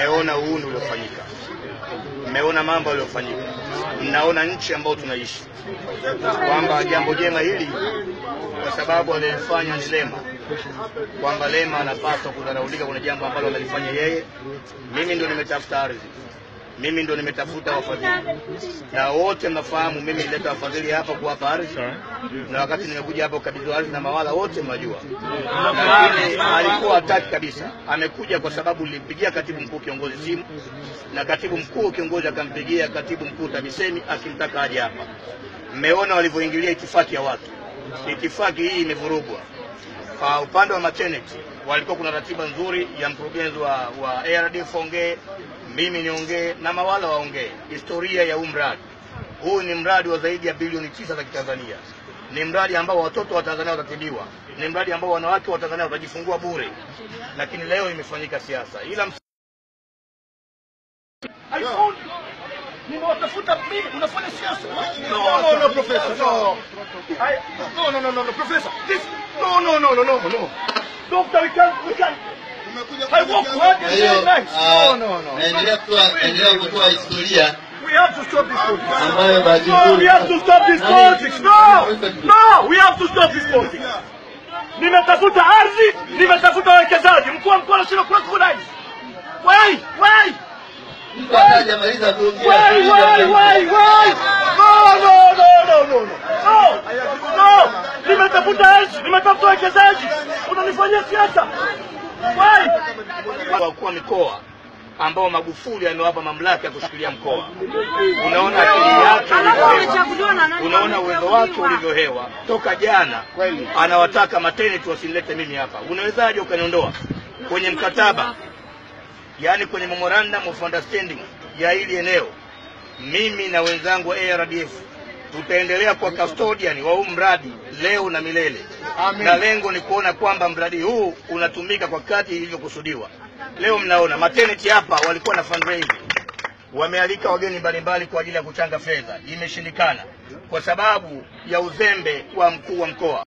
mmeona uhuni uliofanyika, mmeona mambo yaliyofanyika, mnaona nchi ambayo tunaishi, kwamba jambo jema hili kwa sababu alilifanya ni Lema, kwamba Lema anapaswa kudharaulika. Kuna jambo ambalo amelifanya yeye. Mimi ndo nimetafuta ardhi, mimi ndo nimetafuta wafadhili, na wote mnafahamu mimi nileta wafadhili hapa kuwapa ardhi, na wakati nimekuja hapa kukabidhiwa ardhi na mawala wote mnajua, lakini alikuwa hataki kabisa. Amekuja kwa sababu nilimpigia katibu mkuu kiongozi simu, na katibu mkuu kiongozi akampigia katibu mkuu TAMISEMI akimtaka aje hapa. Mmeona walivyoingilia itifaki ya watu, itifaki hii imevurugwa. Kwa upande wa maternity walikuwa kuna ratiba nzuri ya mkurugenzi wa, wa ARDF ongee, mimi niongee na mawala waongee historia ya huu mradi. Huu ni mradi wa zaidi ya bilioni tisa za Kitanzania. Ni mradi ambao watoto wa Tanzania watatibiwa, ni mradi ambao wanawake wa Tanzania watajifungua bure, lakini leo imefanyika siasa. Ila ms- nimewatafuta mimi, unafanya siasa. No, no, no, professor, no. I, no, no, no, no, no, professor. This, no, no, no, no, no, no. Doctor, we can't, we can't. I work hard Kwa and hiyo very nice. ah, No, no, no. naendelea kutoa naendelea kutoa historia We have to stop this politics. ambayo bahati No, nzuri we have to stop this politics. No, no, we have to stop this politics. Nimetafuta ardhi, nimetafuta wawekezaji. Mkuu wa mkoa anasema kuna kuna hizi. Wai, wai. mtu akajamaliza kuongea Why, why, why, why? No, no, no, no, no, no. No, no. Nimetafuta ardhi, nimetafuta wawekezaji. Unanifanyia siasa. Why? wakuu wa mikoa ambao Magufuli amewapa mamlaka ya kushikilia mkoa. Unaona akili yake ilivyohewa, unaona uwezo wake ulivyohewa. Toka jana anawataka maternity wasinilete mimi hapa. Unawezaje ukaniondoa kwenye mkataba, yaani kwenye memorandum of understanding ya hili eneo? Mimi na wenzangu wa ARDF tutaendelea kuwa custodian wa huu mradi leo na milele, na lengo ni kuona kwamba mradi huu unatumika kwa kadri ilivyokusudiwa. Leo mnaona maternity hapa walikuwa na fundraising, wamealika wageni mbalimbali kwa ajili ya kuchanga fedha, imeshindikana kwa sababu ya uzembe wa mkuu wa mkoa.